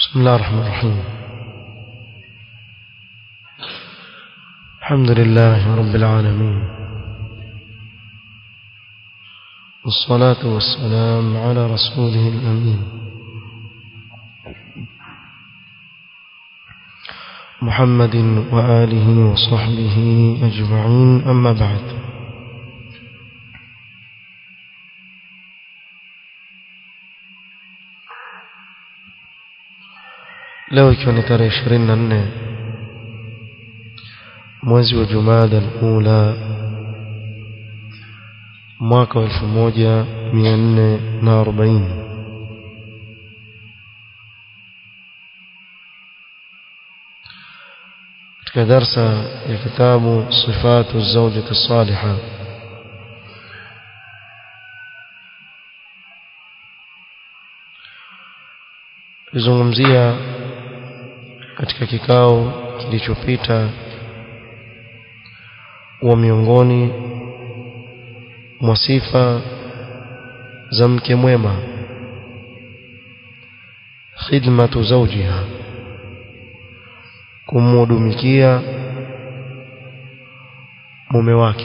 بسم الله الرحمن الرحيم الحمد لله رب العالمين والصلاة والسلام على رسوله الأمين محمد وآله وصحبه أجمعين أما بعد leo ikiwa ni tarehe ishirini na nne mwezi wa jumada al-ula mwaka wa elfu moja mia nne na arobaini katika darsa ya kitabu sifatu zaujati saliha tulizungumzia katika kikao kilichopita wa miongoni mwa sifa za mke mwema khidmatu zawjiha kumhudumikia mume wake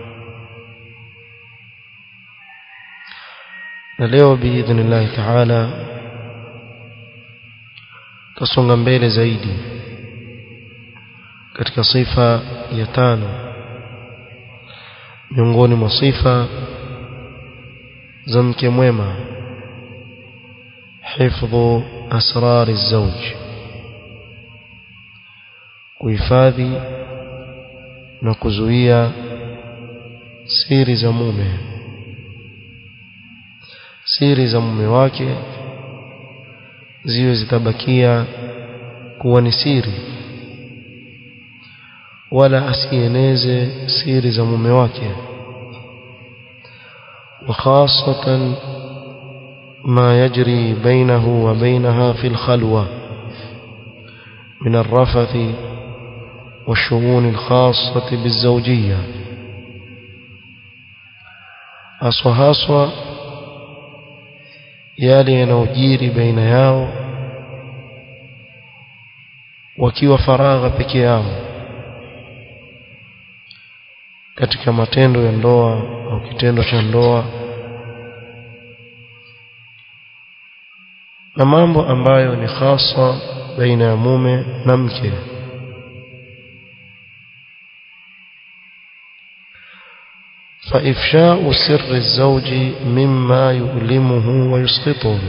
na leo biidhnillahi taala tasonga mbele zaidi katika sifa ya tano miongoni mwa sifa za mke mwema hifdhu asrari zawj kuhifadhi na kuzuia siri za mume siri za mume wake ziwe zitabakia kuwa ni siri wala asieneze siri za mume wake وخاصة ما يجري بينه وبينها في الخلوة من الرفث والشؤون الخاصة بالزوجية أصوى هاسوى yale yanayojiri baina yao wakiwa faragha peke yao katika matendo ya ndoa au kitendo cha ndoa na mambo ambayo ni hasa baina ya mume na mke فإفشاء سر الزوج مما يؤلمه ويسقطه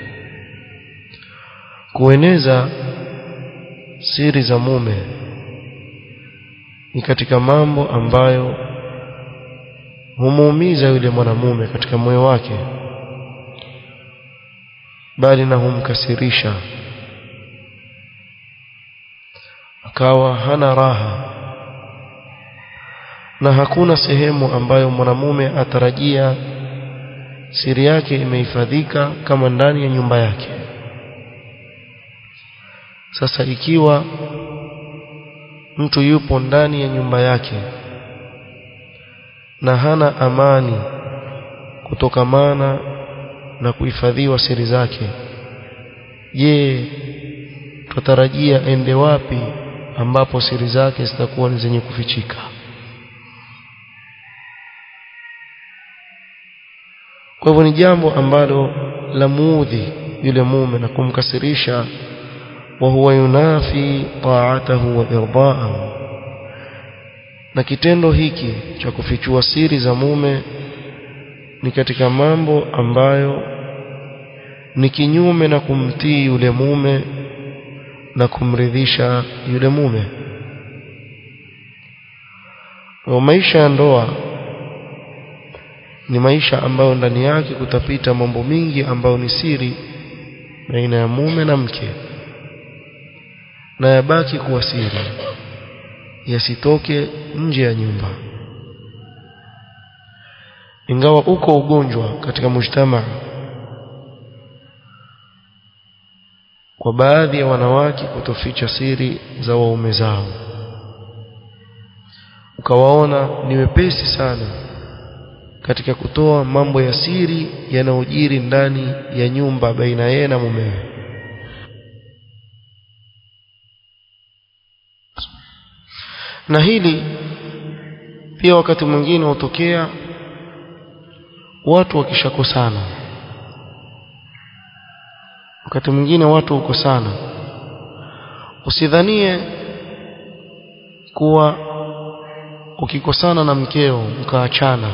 kueneza siri za mume ni katika mambo ambayo humuumiza yule mwanamume katika moyo wake bali na humkasirisha akawa hana raha na hakuna sehemu ambayo mwanamume atarajia siri yake imehifadhika kama ndani ya nyumba yake sasa ikiwa mtu yupo ndani ya nyumba yake na hana amani kutokamana na kuhifadhiwa siri zake je tutarajia ende wapi ambapo siri zake zitakuwa ni zenye kufichika kwa hivyo ni jambo ambalo la muudhi yule mume na kumkasirisha wa huwa yunafi ta'atahu wa irdaahu na kitendo hiki cha kufichua siri za mume ni katika mambo ambayo ni kinyume na kumtii yule mume na kumridhisha yule mume wa maisha ya ndoa ni maisha ambayo ndani yake kutapita mambo mingi ambayo ni siri baina ya mume na mke na yabaki kuwa siri yasitoke nje ya nyumba ingawa uko ugonjwa katika mujtama kwa baadhi ya wanawake kutoficha siri za waume zao ukawaona ni wepesi sana katika kutoa mambo ya siri yanayojiri ndani ya nyumba baina yeye na mumewe na hili pia wakati mwingine hutokea watu wakishakosana wakati mwingine watu hukosana usidhanie kuwa ukikosana na mkeo mkaachana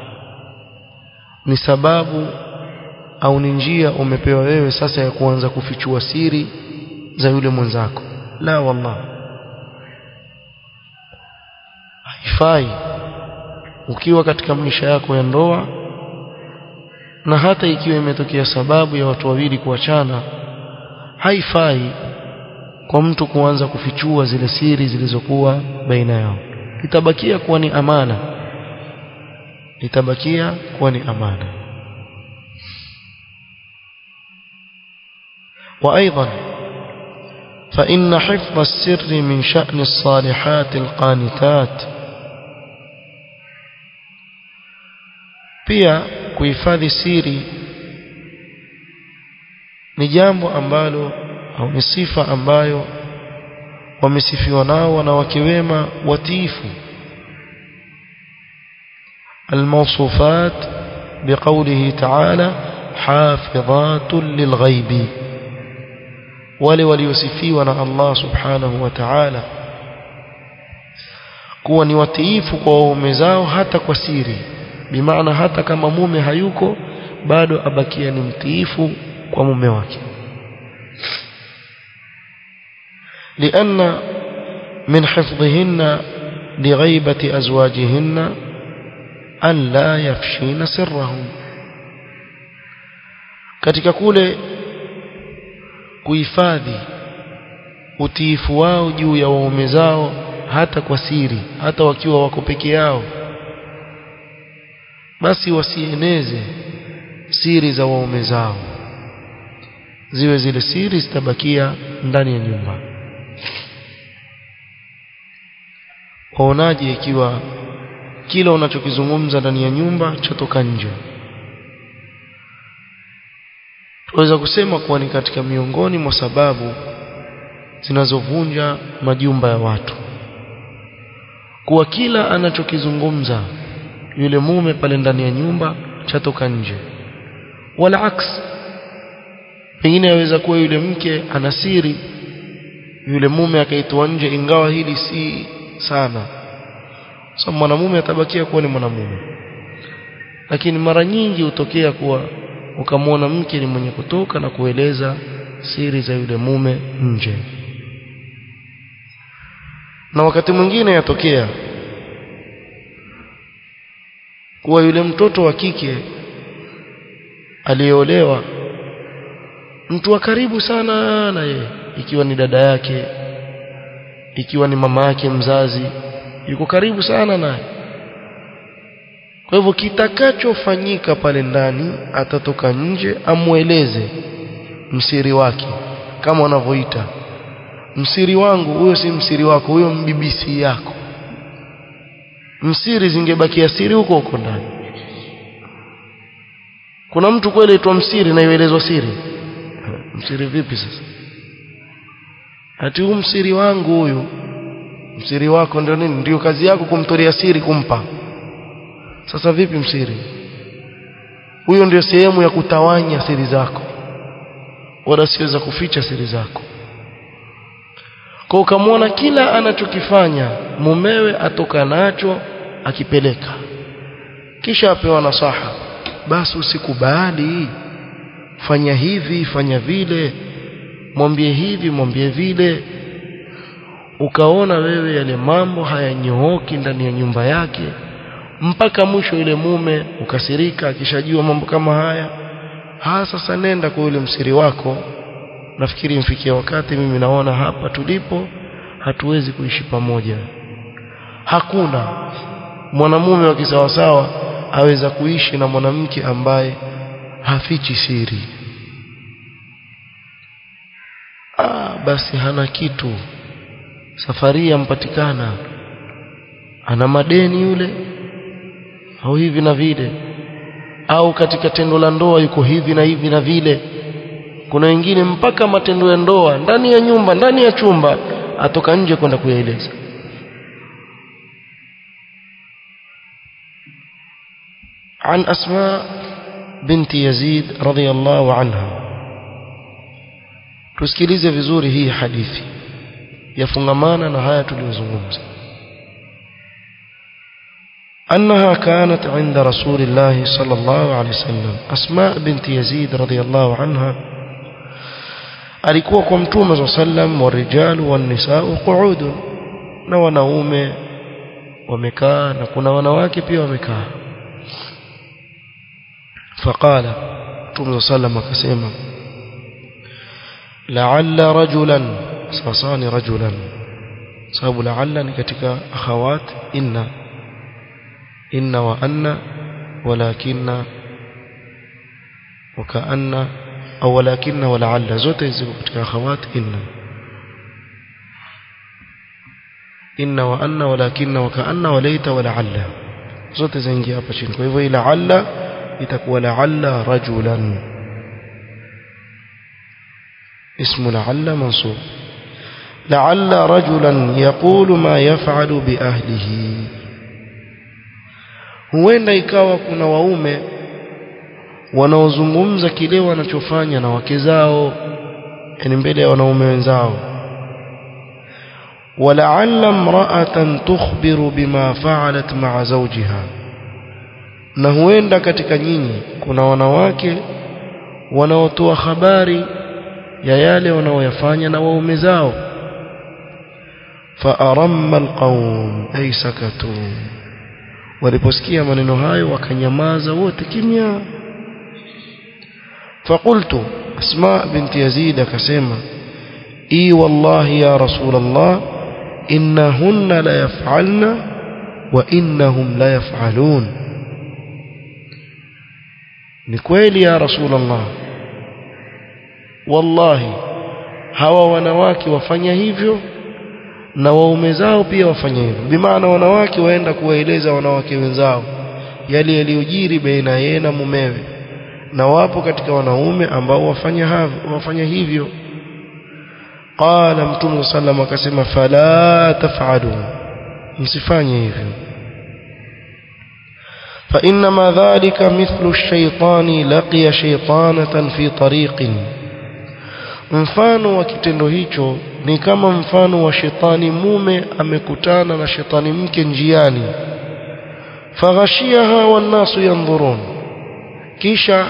ni sababu au ni njia umepewa wewe sasa ya kuanza kufichua siri za yule mwenzako la wallah haifai ukiwa katika maisha yako ya ndoa na hata ikiwa imetokea sababu ya watu wawili kuachana haifai kwa mtu kuanza kufichua zile siri zilizokuwa baina yao itabakia kuwa ni amana itabakia kuwa ni amana وأيضا فإن حفظ السر من شأن الصالحات القانتات pia kuhifadhi siri ni jambo ambalo au ni sifa ambayo wamesifiwa nao wanawake wema watiifu الموصوفات بقوله تعالى حافظات للغيب wale waliosifiwa na Allah subhanahu wa ta'ala kuwa ni watiifu kwa waume zao hata kwa siri bimaana hata kama mume hayuko bado abakia ni mtiifu kwa mume wake لأن من حفظهن لغيبة أزواجهن أن لا يفشين سرهم katika kule kuhifadhi utiifu wao juu ya waume zao hata kwa siri hata wakiwa wako peke yao basi wasieneze siri za waume zao ziwe zile siri zitabakia ndani ya nyumba waonaje ikiwa kila unachokizungumza ndani ya nyumba chatoka nje tunaweza kusema kuwa ni katika miongoni mwa sababu zinazovunja majumba ya watu kuwa kila anachokizungumza yule mume pale ndani ya nyumba chatoka nje wala aks pengine yaweza kuwa yule mke ana siri yule mume akaitwa nje ingawa hili si sana so mwanamume atabakia kuwa ni mwanamume lakini mara nyingi hutokea kuwa ukamwona mke ni mwenye kutoka na kueleza siri za yule mume nje na wakati mwingine yatokea kuwa yule mtoto wa kike aliyeolewa mtu wa karibu sana na yeye ikiwa ni dada yake ikiwa ni mama yake mzazi yuko karibu sana naye kwa hivyo kitakachofanyika pale ndani atatoka nje amweleze msiri wake kama wanavyoita msiri wangu huyo si msiri wako huyo mbibisi yako msiri zingebakia siri huko huko ndani kuna mtu kweli aitwa msiri na ielezwa siri msiri vipi sasa ati huu msiri wangu huyu msiri wako ndio nini ndio kazi yako kumtolea siri kumpa sasa vipi msiri huyo ndio sehemu ya kutawanya siri zako wala siweza kuficha siri zako kwa ukamwona kila anachokifanya mumewe atoka nacho akipeleka kisha apewa nasaha basi usikubali fanya hivi fanya vile mwambie hivi mwambie vile ukaona wewe yale mambo hayanyooki ndani ya nyumba yake mpaka mwisho yule mume ukasirika akishajua mambo kama haya ha sasa nenda kwa yule msiri wako nafikiri mfikia wakati mimi naona hapa tulipo hatuwezi kuishi pamoja hakuna mwanamume wa kisawasawa aweza kuishi na mwanamke ambaye hafichi siri ah basi hana kitu safari yampatikana ana madeni yule au hivi na vile au katika tendo la ndoa yuko hivi na hivi na vile kuna wengine mpaka matendo ya ndoa ndani ya nyumba ndani ya chumba atoka nje kwenda kuyaeleza عن أسماء بنت يزيد رضي الله عنها tusikilize vizuri hii hadithi yafungamana na haya tuliyozungumza أنها كانت عند رسول الله صلى الله عليه وسلم أسماء بنت يزيد رضي الله عنها alikuwa kwa mtume صلى الله عليه وسلم والرجال والنساء قعود na wanaume wamekaa na kuna wanawake pia wamekaa فقال mtume صلى الله عليه وسلم akasema la'alla rajulan sasani rajulan sababu la'alla ni katika akhawat inna inna wa anna walakinna وكأن أو ولكن ولعل zote ziko katika akhawat inna inna wa anna walakinna wa ka'anna wa laita wa la'alla zote zaingia hapa chini kwa hivyo ila alla itakuwa la'alla rajulan اسم لعل منصوب لعل رجلا يقول ما يفعل بأهله huenda ikawa kuna waume wanaozungumza kile wanachofanya na wake zao yani mbele ya wanaume wenzao ولعل امرأة تخبر بما فعلت مع زوجها na huenda katika nyinyi kuna wanawake wanaotoa habari ya yale wanaoyafanya na waume zao faaramma alqaum ay sakatu waliposikia maneno hayo wakanyamaza wote kimya فقلت اسماء بنت يزيد كسيما اي والله يا رسول الله انهن لا يفعلن وانهم لا يفعلون ni kweli ya rasul allah wallahi hawa wanawake wafanya hivyo na waume zao pia wafanya hivyo bimaana wanawake waenda kuwaeleza wanawake wenzao yale yaliyojiri baina yeye na mumewe na wapo katika wanaume ambao wafanya havyo wafanya hivyo qala mtume sallam akasema fala taf'alu msifanye hivyo فإنما ذلك مثل الشيطان لقي شيطانة في طريق mfano wa kitendo hicho ni kama mfano wa shetani mume amekutana na shetani mke njiani faghashiyaha wannasu yanzurun kisha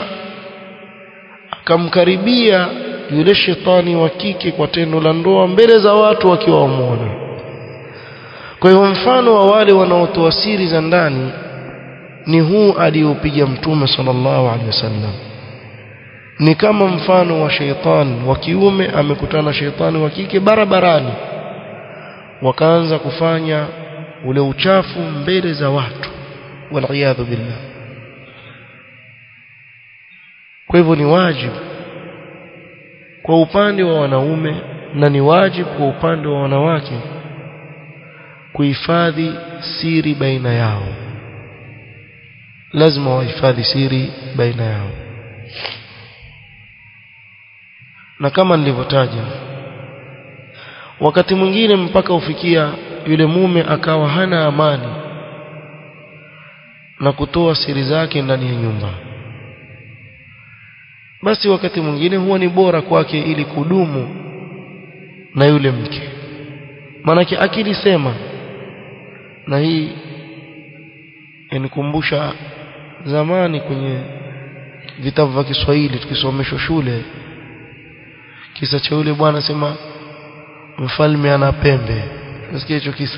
akamkaribia yule shetani wa kike kwa tendo la ndoa mbele za watu wakiwa wamuona kwa hivyo mfano wa wale wanaotoa siri za ndani ni huu aliopiga mtume sallallahu alaihi wasallam ni kama mfano wa sheitani wa kiume amekutana na sheitani wa kike barabarani wakaanza kufanya ule uchafu mbele za watu waliyadhu billah kwa hivyo ni wajibu kwa upande wa wanaume na ni wajibu kwa upande wa wanawake kuhifadhi siri baina yao lazima wahifadhi siri baina yao na kama nilivyotaja wakati mwingine mpaka ufikia yule mume akawa hana amani na kutoa siri zake ndani ya nyumba basi wakati mwingine huwa ni bora kwake ili kudumu na yule mke maanake akili sema na hii yanikumbusha zamani kwenye vitabu vya Kiswahili tukisomeshwa shule kisa cha yule bwana sema mfalme ana pembe nasikia hicho kisa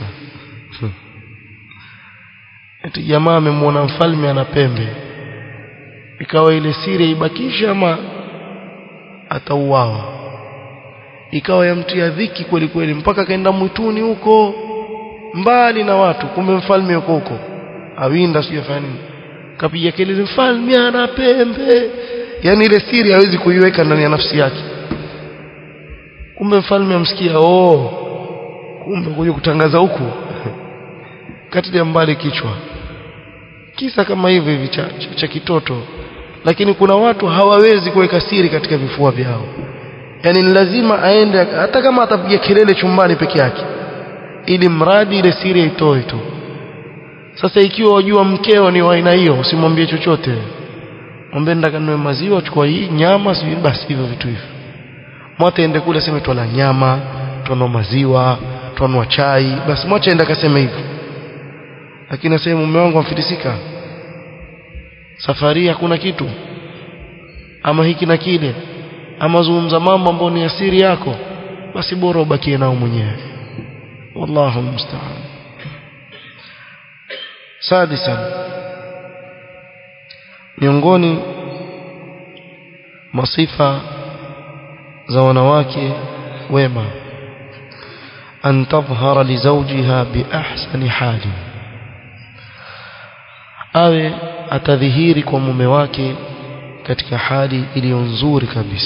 eti jamaa amemwona mfalme ana pembe ikawa ile siri ibakisha ama atauawa ikawa yamtia dhiki kweli kweli mpaka kaenda mwituni huko mbali na watu kumbe mfalme yuko huko awinda sijafanya nini kapiga kelele mfalme ana pembe yani ile siri hawezi kuiweka ndani ya nafsi yake kumbe mfalme amsikia oh kumbe kuja kutangaza huku katilia mbali kichwa kisa kama hivi hivi cha, cha, cha kitoto lakini kuna watu hawawezi kuweka siri katika vifua vyao yani ni lazima aende hata kama atapiga kelele chumbani peke yake ili mradi ile siri aitoe tu sasa ikiwa wajua mkeo ni wa aina hiyo usimwambie chochote mwambie ndaka niwe maziwa chukua hii nyama sijui basi hivyo vitu hivyo mwache ende kule aseme twala nyama twanwa maziwa twanwa chai basi mwache ende akaseme hivyo lakini aseme mume wangu amfilisika safari hakuna kitu ama hiki na kile ama zungumza mambo ambayo ni asiri yako basi bora ubakie nao mwenyewe wallahu musta'an sadisan miongoni masifa za wanawake wema an tadhhara li zawjiha bi ahsani hali awe atadhihiri kwa mume wake katika hali iliyo nzuri kabisa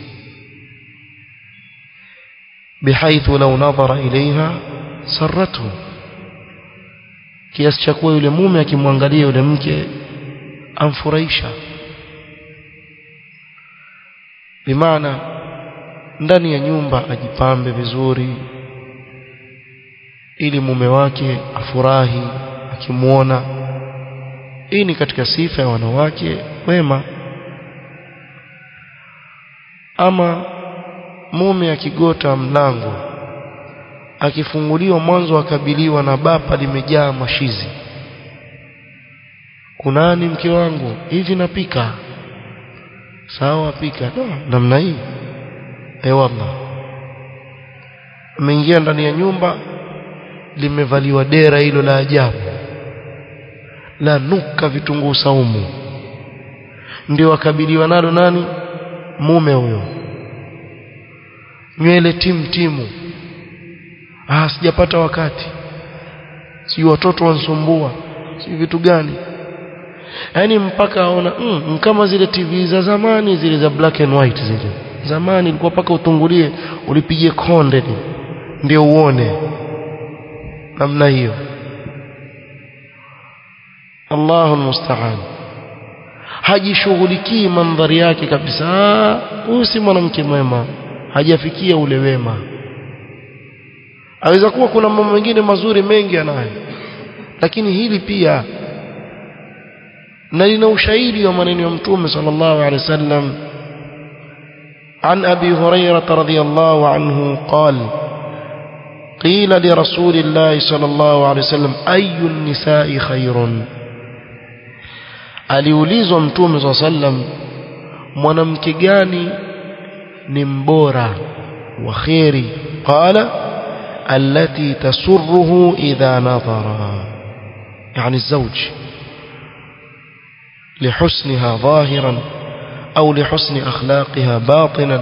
bihaithu law nadhara ilaiha sarratuhu kiasi cha kuwa yule mume akimwangalia yule mke amfurahisha bimaana ndani ya nyumba ajipambe vizuri ili mume wake afurahi akimuona hii ni katika sifa ya wanawake wema ama mume akigota mlango akifunguliwa mwanzo akabiliwa na bapa limejaa mashizi kunani mke wangu hivi napika sawa pika no, namna hii eh wallah ameingia ndani ya nyumba limevaliwa dera hilo la ajabu la nuka vitunguu saumu ndio akabiliwa nalo nani mume huyo nywele timu timu ah sijapata wakati si watoto wansumbua si vitu gani yani mpaka aona mm, kama zile TV za zamani zile za black and white zile zamani ilikuwa paka utungulie ulipigie konde ndio uone namna hiyo Allahu musta'an hajishughulikii mandhari yake kabisa huyu si mwanamke mwema hajafikia ule wema aweza kuwa kuna mambo mengine mazuri mengi anayo lakini hili pia na lina ushahidi wa maneno ya mtume sallallahu alaihi wasallam عن أبي هريرة رضي الله عنه قال قيل لرسول الله صلى الله عليه وسلم أي النساء خير aliulizwa mtume saa sallam mwanamke gani ni mbora wa kheri qala allati tasurruhu idha nadhara yani الزوج لحسنها ظاهرا أو لحسن أخلاقها باطنا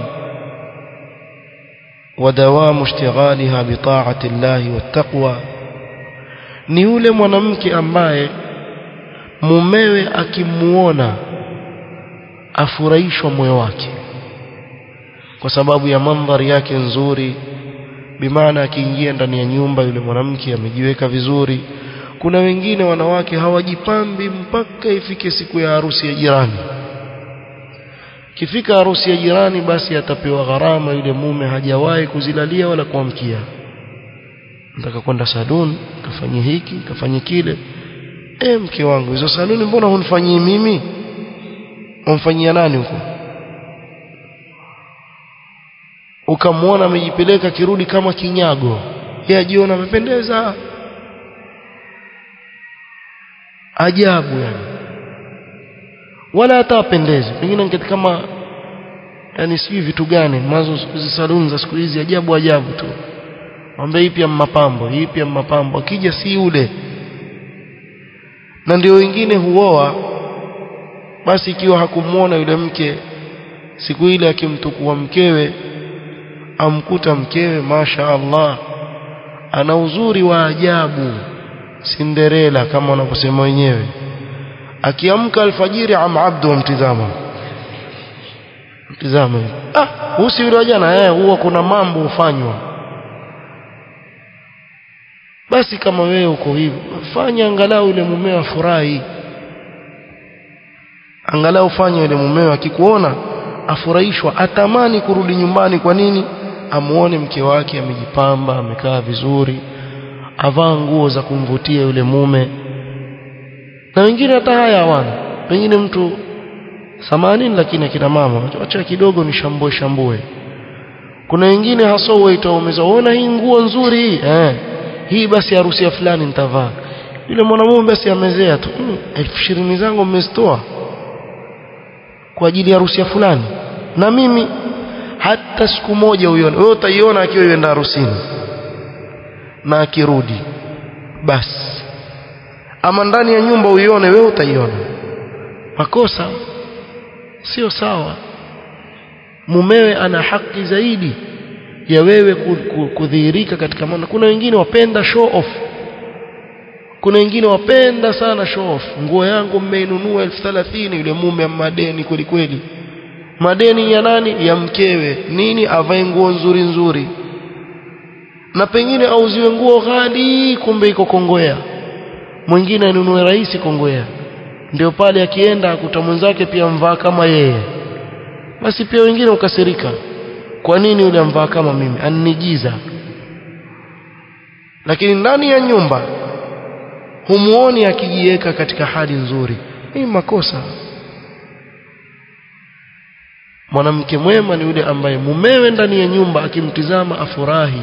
ودوام اشتغالها بطاعة الله والتقوى ni yule mwanamke ambaye mumewe akimuona afurahishwa moyo wake kwa sababu ya mandhari yake nzuri bimaana akiingia ndani ya nyumba yule mwanamke amejiweka vizuri kuna wengine wanawake hawajipambi mpaka ifike siku ya harusi ya jirani kifika harusi ya jirani basi atapewa gharama yule mume hajawahi kuzilalia wala kuamkia nataka kwenda saluni kafanye hiki kafanye kile e mke wangu hizo saluni mbona hunifanyii mimi umfanyia nani huko ukamwona amejipeleka kirudi kama kinyago yeye ajiona amependeza ajabu yani wala hata apendeze pengine ngeti kama yani sijui vitu gani mwanzo siku hizi saluni za siku hizi ajabu ajabu tu mwambie hii pia mapambo hii pia mapambo akija si yule na ndio wengine huoa basi ikiwa hakumuona yule mke siku ile akimtukua mkewe amkuta mkewe masha Allah ana uzuri wa ajabu Cinderella kama wanavyosema wenyewe akiamka alfajiri am abdu mtizama mtizama ah usi yule jana eh huwa kuna mambo hufanywa basi kama wewe uko hivyo fanya angalau yule mumeo afurahi angalau fanya yule mumeo akikuona afurahishwa atamani kurudi nyumbani kwa nini amuone mke wake amejipamba amekaa vizuri avaa nguo za kumvutia yule mume na wengine hata haya hawana pengine mtu 80 lakini akina mama acha kidogo ni shambue shambue kuna wengine hasa waita umezaona hii nguo nzuri hii eh hii basi harusi ya fulani nitavaa yule mwanamume basi amezea tu mm, elfu ishirini zangu mmezitoa kwa ajili ya harusi ya fulani na mimi hata siku moja uione wewe utaiona akiwa yuenda harusini na akirudi basi ama ndani ya nyumba uione wewe utaiona makosa sio sawa mumewe ana haki zaidi ya wewe kudhihirika katika maana kuna wengine wapenda show off kuna wengine wapenda sana show off nguo yangu mmeinunua elfu thelathini yule mume madeni kweli kweli madeni ya nani ya mkewe nini avae nguo nzuri nzuri na pengine auziwe nguo ghali kumbe iko kongwea mwingine anunue rahisi kongwea ndio pale akienda akuta mwenzake pia mvaa kama yeye basi pia wengine ukasirika kwa nini yule amvaa kama mimi annigiza lakini ndani ya nyumba humuoni akijiweka katika hali nzuri hii makosa mwanamke mwema ni yule ambaye mumewe ndani ya nyumba akimtizama afurahi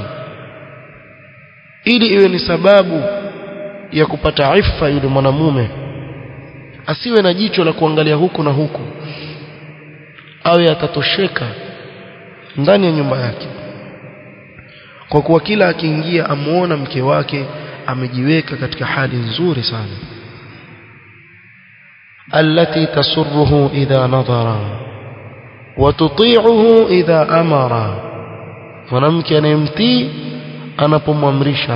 ili iwe ni sababu ya kupata ifa yule mwanamume asiwe na jicho la kuangalia huku na huku awe atatosheka ndani ya nyumba yake kwa kuwa kila akiingia amuona mke wake amejiweka katika hali nzuri sana allati tasurruhu idha nadhara wa tuti'uhu idha amara mwanamke anayemtii anapomwamrisha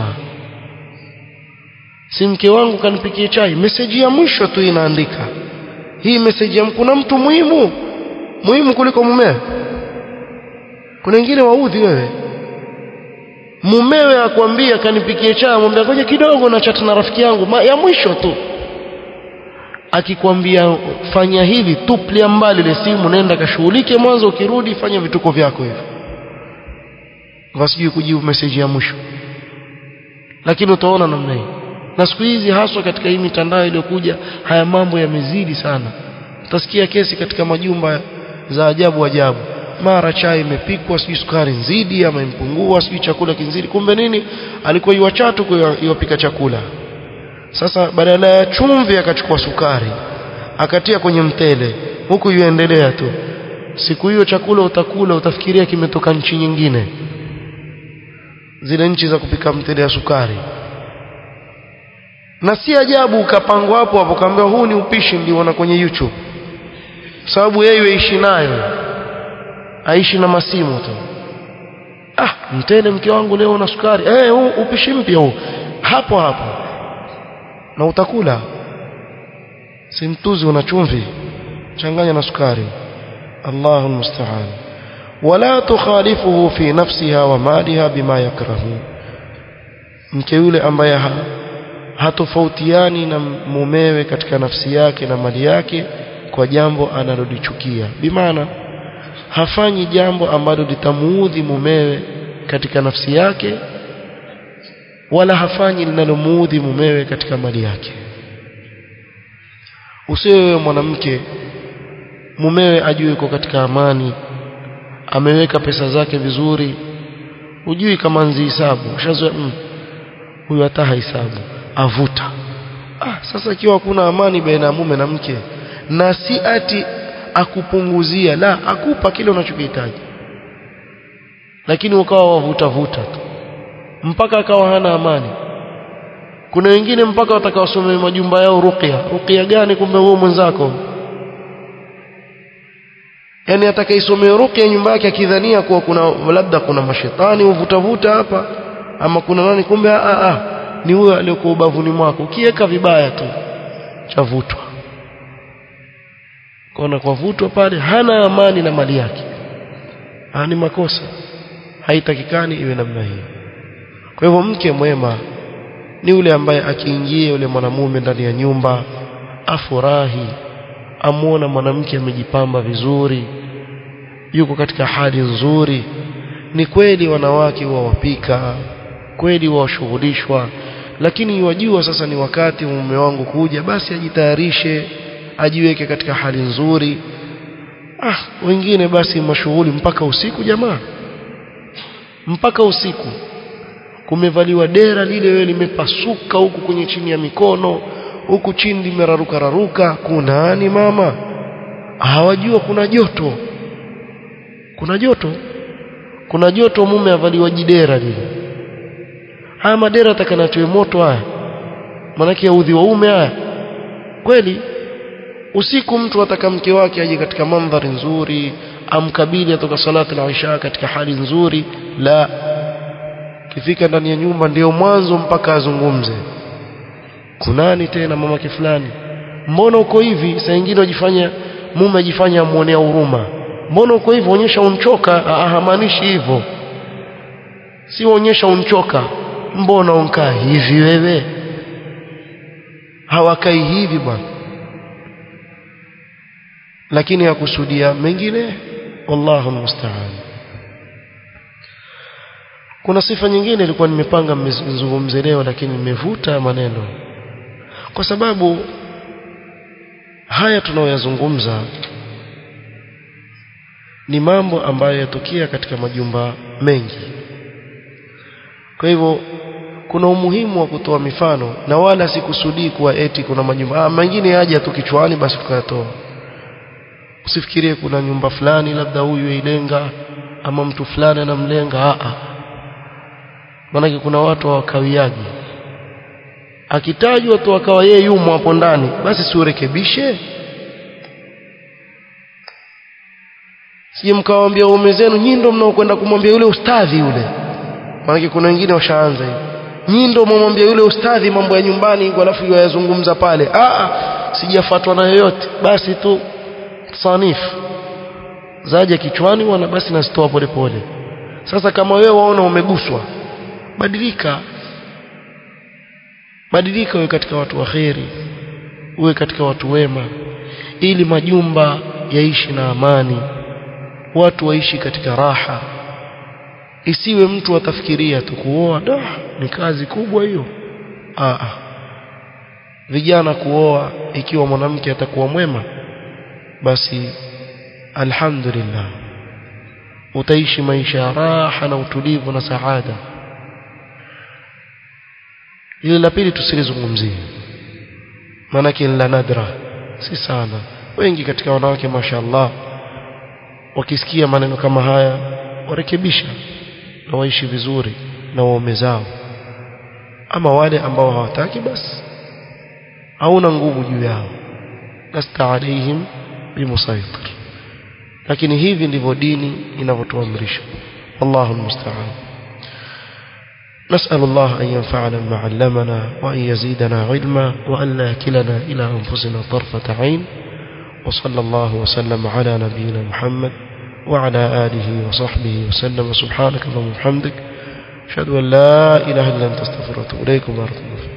si mke wangu kanipikie chai meseji ya mwisho tu inaandika hii meseji ya kuna mtu muhimu muhimu kuliko mumewe kuna wengine waudhi wewe mumewe akwambia kanipikie chai mwambia ngoja kidogo na chat na rafiki yangu Ma, ya mwisho tu akikwambia fanya hivi tuplia mbali ile simu nenda kashughulike mwanzo ukirudi fanya vituko vyako hivyo wasijui kujibu message ya mwisho lakini utaona namna hii na siku hizi haswa katika hii mitandao iliyokuja haya mambo yamezidi sana utasikia kesi katika majumba za ajabu ajabu mara chai imepikwa sijui sukari nzidi ama impungua sijui chakula kinzidi kumbe nini alikuwa iwachatu iwapika chakula sasa badala ya chumvi akachukua sukari akatia kwenye mtele huku yuendelea tu siku hiyo chakula utakula utafikiria kimetoka nchi nyingine zile nchi za kupika mtele ya sukari na si ajabu ukapangwa hapo hapo kaambia huu ni upishi niliona kwenye YouTube sababu yeye yuishi nayo aishi na masimu tu ah mtele mke wangu leo na sukari eh huu upishi mpya huu hapo hapo na utakula si mtuzi una chumvi changanya na sukari Allahu musta'an wala tukhalifuhu fi nafsiha wa maliha bima yakrahu mke yule ambaye ha, hatofautiani na mumewe katika nafsi yake na mali yake kwa jambo analolichukia bimaana hafanyi jambo ambalo litamuudhi mumewe katika nafsi yake wala hafanyi linalomuudhi mumewe katika mali yake usiwe mwanamke mumewe ajue yuko katika amani ameweka pesa zake vizuri hujui kama nzi hisabu ushazoea mm, huyu hata hahesabu avuta ah, sasa ikiwa hakuna amani baina ya mume na mke na si ati akupunguzia la akupa kile unachokihitaji lakini ukawa wavuta vuta tu mpaka akawa hana amani kuna wengine mpaka watakawasomea majumba yao ruqya ruqya gani kumbe huo mwenzako yani atakaisomea ruqya nyumba yake akidhania kuwa kuna labda kuna mashetani uvuta vuta hapa ama kuna nani kumbe a a ni huyo aliyokuwa ubavuni mwako ukiweka vibaya tu chavutwa kona kwa vutwa pale hana amani na mali yake ni makosa haitakikani iwe namna hii kwa hivyo mke mwema ni yule ambaye akiingia yule mwanamume ndani ya nyumba afurahi amuona mwanamke amejipamba vizuri yuko katika hali nzuri ni kweli wanawake huwa wapika kweli washughulishwa lakini wajua sasa ni wakati wa mume wangu kuja basi ajitayarishe ajiweke katika hali nzuri ah wengine basi mashughuli mpaka usiku jamaa mpaka usiku kumevaliwa dera lile wewe limepasuka huku kwenye chini ya mikono huku chini limeraruka raruka kunani mama hawajua kuna joto kuna joto kuna joto mume avaliwa jidera lile haya madera atakanatiwe moto haya manake udhi waume haya kweli usiku mtu ataka mke wake aje katika mandhari nzuri amkabili atoka salati la isha katika hali nzuri la kifika ndani ya nyumba ndiyo mwanzo mpaka azungumze kunani tena mamake fulani mbona uko hivi saa nyingine wajifanya mume ajifanya amuonea huruma mbona uko hivyo onyesha unchoka hamaanishi hivyo si onyesha unchoka mbona unkaa hivi wewe hawakai hivi bwana lakini yakusudia mengine wallahu musta'an kuna sifa nyingine ilikuwa nimepanga mzungumze leo lakini nimevuta maneno kwa sababu haya tunayoyazungumza ni mambo ambayo yatokea katika majumba mengi kwa hivyo kuna umuhimu wa kutoa mifano na wala sikusudii kuwa eti kuna majumba ah, mengine yaja tu kichwani basi tukayatoa usifikirie kuna nyumba fulani labda huyu ilenga ama mtu fulani anamlenga a a maanake kuna watu hawakawiaji akitajwa tu akawa yeye yumo hapo ndani basi siurekebishe sije mkawaambia waume zenu nyinyi ndio mnaokwenda kumwambia yule ustadhi yule maanake kuna wengine washaanza hivi nyinyi ndio mwamwambia yule ustadhi mambo ya nyumbani alafu yayazungumza pale a a sijafuatwa na yoyote basi tu sanifu zaje kichwani wana basi nazitoa polepole sasa kama wewe waona umeguswa badilika badilika uwe katika watu waheri uwe katika watu wema ili majumba yaishi na amani watu waishi katika raha isiwe mtu atafikiria tu kuoa da ni kazi kubwa hiyo ah vijana kuoa ikiwa mwanamke atakuwa mwema basi alhamdulillah utaishi maisha ya raha na utulivu na saada ile la pili tusilizungumzie maanake la nadra si sana wengi katika wanawake mashallah wakisikia maneno kama haya warekebisha na waishi vizuri na waume zao ama wale ambao hawataki basi hauna nguvu juu yao lasta alaihim bimusaitir lakini hivi ndivyo dini inavyotuamrisha Allahu musta'an نسأل الله أن ينفعنا بما علمنا وأن يزيدنا علما وأن لا يكلنا إلى أنفسنا طرفة عين وصلى الله وسلم على نبينا محمد وعلى آله وصحبه وسلم سبحانك اللهم وبحمدك أشهد أن لا إله إلا أنت استغفرك وأتوب إليك وبارك الله